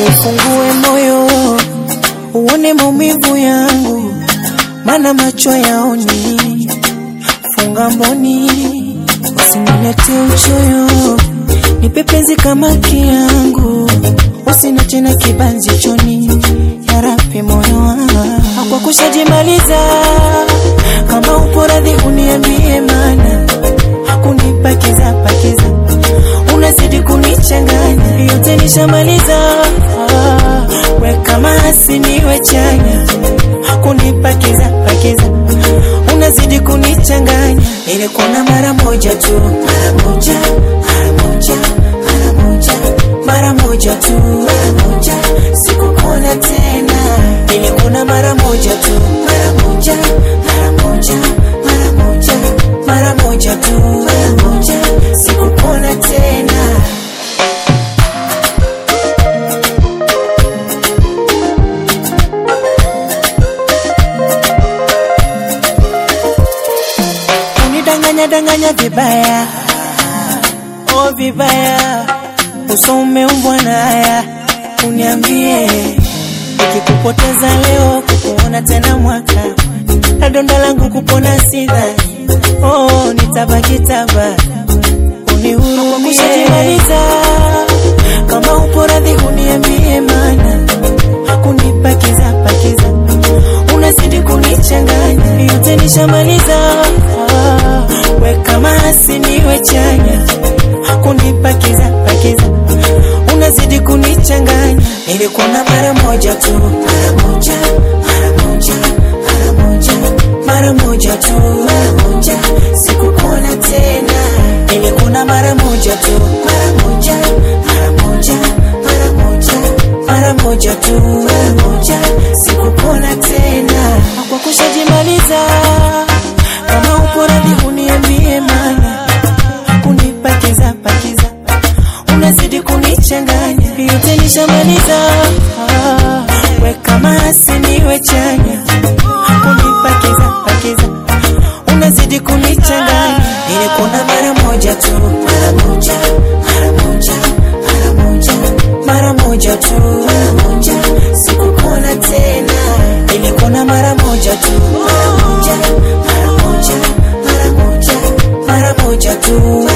ufungue moyo uone maumivu yangu, mana macho yaoni. Funga mboni, usinilete uchoyo, nipe penzi kama kiangu, usina tena kibanzi choni, yarapi moyo wangu kwa kushajimaliza. Kama upo radhi uniambie, mana kunipakiza pakiza, unazidi kunichanganya, yote nishamaliza. Ah, we kama asiniwe chanya, kunipakiza pakiza, unazidi kunichanganya. Nilikuona mara moja tu, mara moja, mara moja, mara moja, mara moja tu, mara moja, sikukuona tena. Nilikuona mara moja tu, mara moja, mara moja, mara moja, mara moja tu, mara moja, sikukuona tena. unidanganya danganya vibaya, oh vibaya, uso umeumbwa na haya. Uniambie nikikupoteza leo, kukuona tena mwaka, na donda langu kupona sidhani, oh nitabaki taba, unihurumie kushajimaliza. Kama upo radhi uniambie, mana kunipakiza pakiza unazidi kunichanganya, yote nishamaliza. Ah, we kama asiniwe chanya, kunipakiza pakiza, unazidi kunichanganya. Nilikuona mara moja tu, mara moja, mara moja, mara moja, mara moja tu, mara moja, sikukuona tena. Nilikuona mara moja tu, mara moja, mara moja, mara moja, mara moja tu, mara moja, sikukuona tena. Kwa kushajimaliza, kama upo radhi uniambie, mana kunipakiza pakiza, unazidi kunichanganya, yote nishamaliza. Ah, we kama asiniwe chanya, kunipakiza pakiza, unazidi kunichanganya. Nilikuona mara moja tu, mara moja, mara moja, mara moja, mara moja tu, mara moja, sikukuona tena. Nilikuona mara moja tu, mara moja, mara moja, mara moja, mara moja tu.